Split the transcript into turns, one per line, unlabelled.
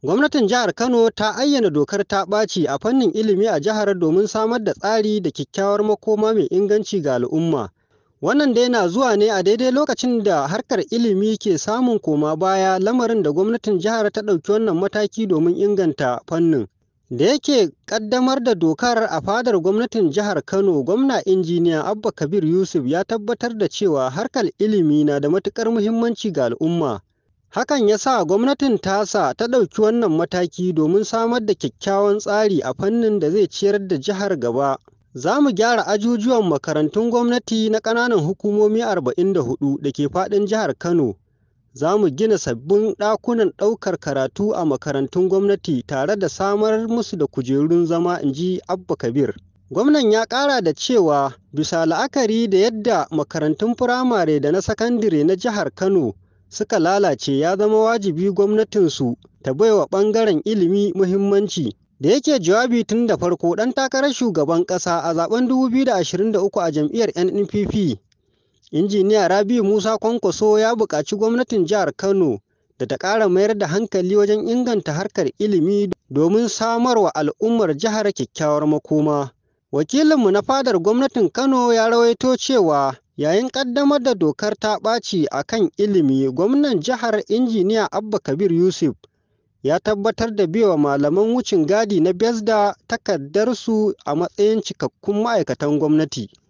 Gwamnatin jihar Kano ta ayyana dokar ta ɓaci a fannin ilimi a jihar domin samar da tsari da kyakkyawar makoma mai inganci ga al'umma. Wannan dai na zuwa ne a daidai lokacin da harkar ilimi ke samun koma baya lamarin da gwamnatin jihar ta ɗauki wannan mataki domin inganta fannin. Da yake ƙaddamar da dokar a fadar gwamnatin jihar Kano, gwamna injiniya Abba Kabir Yusuf ya tabbatar da cewa harkar ilimi na da matuƙar muhimmanci ga al'umma. Hakan ya sa gwamnatin tasa ta ɗauki wannan mataki domin samar da kyakkyawan tsari a fannin da zai ciyar da jihar gaba. Za mu gyara ajujuwan makarantun gwamnati na ƙananan hukumomi 44 da ke faɗin jihar Kano. Za mu gina sabbin ɗakunan ɗaukar karatu a makarantun gwamnati tare da samar musu da kujerun zama, in ji Abba Kabir. Gwamnan ya ƙara da cewa bisa la'akari da yadda makarantun firamare da na sakandire na jihar Kano suka lalace ya zama wajibi gwamnatinsu ta baiwa ɓangaren ilimi muhimmanci. Da yake jawabi tun da farko ɗan takarar shugaban ƙasa a zaben 2023 a jam'iyyar NNPP, Injiniya Rabiu Musa Kwankwaso ya buƙaci gwamnatin jihar Kano da ta ƙara mayar da hankali wajen inganta harkar ilimi domin samarwa al'ummar jihar kyakkyawar makoma. Wakilinmu na fadar gwamnatin Kano ya rawaito cewa yayin ƙaddamar da dokar ta ɓaci a kan ilimi, gwamnan jihar Injiniya Abba Kabir Yusuf ya tabbatar da baiwa malaman wucin gadi na Besda takardarsu a matsayin cikakkun ma'aikatan gwamnati.